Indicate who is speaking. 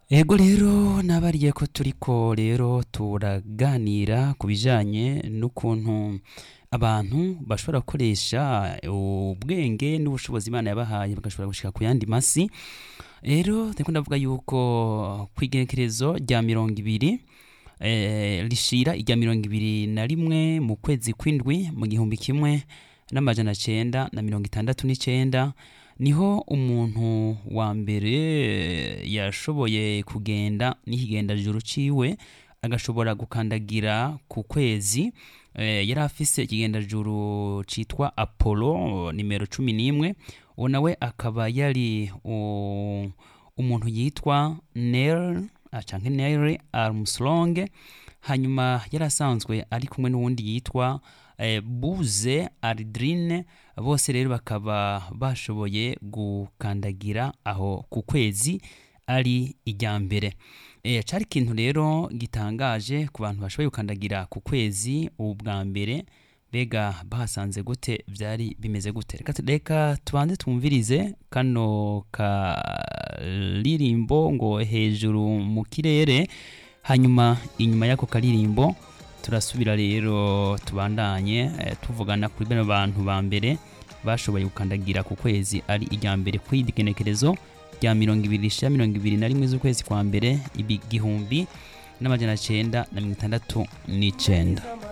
Speaker 1: ego rero nabariye ko turiko rero turaganira ku bijanye n'ukuntu abantu bashobora gukoresha ubwenge n'ubushobozi imana yabahaye bagashobora gushika ku yandi masi rero ndiko ndavuga yuko kw'igenekerezo rya mirongo ibiri eh, rishira irya mirongo ibiri na rimwe mu kwezi kw'indwi mu gihumbi kimwe n'amajana cenda na mirongo itandatu n'icenda niho umuntu wa mbere yashoboye kugenda n'ikigendajuru ciwe agashobora gukandagira ku kwezi eh, yari afise ikigendajuru citwa apollo nimero cumi n'imwe uwo nawe akaba yari u- umuntu yitwa neil canke neil armstrong hanyuma yari asanzwe ari kumwe n'uwundi yitwa eh, buze aldrin bose rero bakaba bashoboye gukandagira aho ku kwezi ari ijya mbere e, cari ikintu rero gitangaje ku bantu bashoboye gukandagira ku kwezi ubu bwa mbere mbega bahasanze gute vyari bimeze gute reka, reka tubanze twumvirize kano karirimbo ngo hejuru mu kirere hanyuma inyuma y'ako karirimbo turasubira rero tubandanye eh, tuvugana kuri bano bantu ba mbere bashoboye gukandagira ku kwezi ari irya mbere kw'igenekerezo rya mirongo ibiri rishira mirongo ibiri na rimwe z'ukwezi kwa mbere igihumbi n'amajana cenda na mirongo itandatu n'icenda